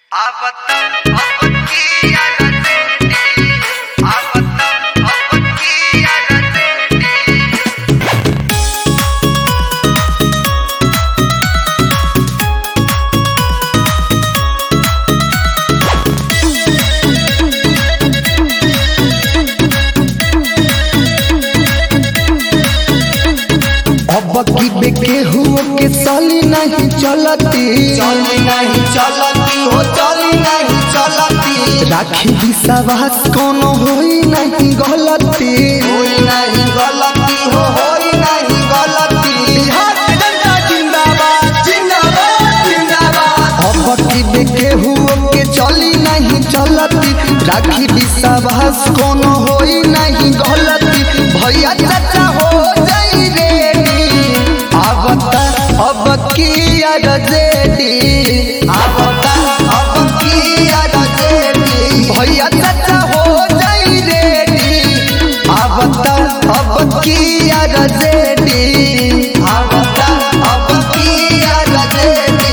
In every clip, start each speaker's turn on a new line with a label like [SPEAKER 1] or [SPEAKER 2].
[SPEAKER 1] आवता अवकी अरती आवता अवकी अरती
[SPEAKER 2] अब की बेके हुओ के साली नहीं चलती
[SPEAKER 3] चली नहीं चलती हो चली नहीं चलती
[SPEAKER 2] राखी विश्वास कोनो होई नहीं गलती
[SPEAKER 3] कोई नहीं गलती हो होई नहीं गलती बिहार के जनता जिंदाबाद जिंदाबाद जिंदाबाद
[SPEAKER 2] अब की बेके हुओ के चली नहीं चलती राखी विश्वास कोनो होई नहीं गलती भैया चाचा हो जाई रेडी आवता अब की अरजेडी
[SPEAKER 3] आवता अब की अरजेडी
[SPEAKER 2] भैया चाचा हो जाई रेडी आवता अब की अरजेडी
[SPEAKER 3] आवता अब की अरजेडी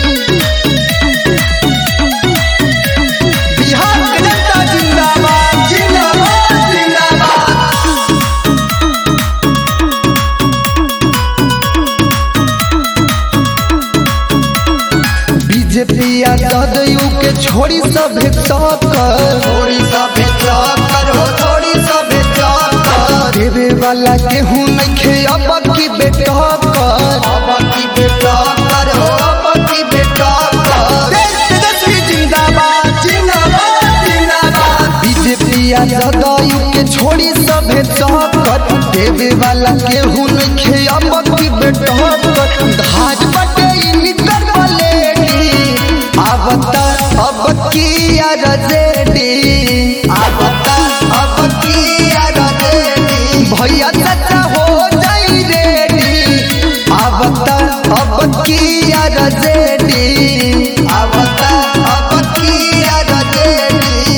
[SPEAKER 3] बिहार के जनता जिंदाबाद जिंदाबाद जिंदाबाद
[SPEAKER 2] बीजेपी या जदयू के छोड़ी सभे टक्कर
[SPEAKER 3] थोड़ी सभे चक्कर हो थोड़ी सभे चक्कर
[SPEAKER 2] देवे वाला केहू नइखे अब की बेटक्कर
[SPEAKER 3] अब की बेटा कर हो अब की बेटा कर देश तेजस्वी जिंदाबाद जिंदाबाद जिंदाबाद
[SPEAKER 2] बीजेपी या जदयू के छोड़ी सभे टक्कर देवे वाला केहू नइखे अब की बेटक्कर धाज बटे ई निकर पलेटी आवता अब की अरजेडी
[SPEAKER 3] आवता अब की अरजेडी
[SPEAKER 2] भैया चाचा हो जाई रेडी आवता अब की अरजेडी
[SPEAKER 3] आवता अब की अरजेडी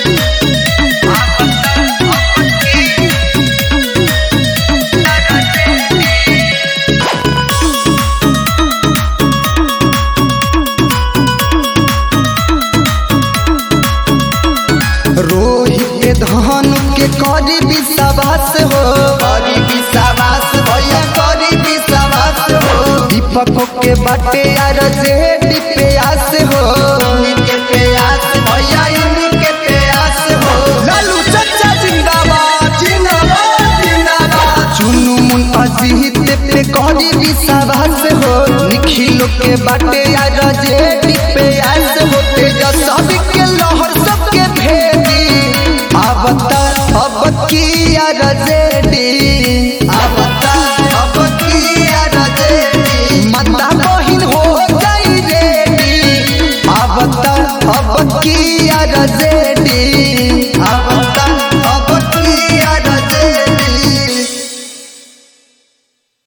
[SPEAKER 2] रोहित के धन के करी विश्वास हो
[SPEAKER 3] करी विश्वास भैया करी विश्वास हो
[SPEAKER 2] दीपक के बाटे अरजेडी पे आस हो
[SPEAKER 3] इनके प्यास भैया इनके प्यास हो लालू चाचा जिंदाबाद जिंदाबाद जिंदाबाद
[SPEAKER 2] चुनु मुन अजीत पे करी विश्वास हो निखिलो के बाटे अरजेडी पे आस हो तेजस्वी के लहर सबके भेदी आवता अब की अरजेडी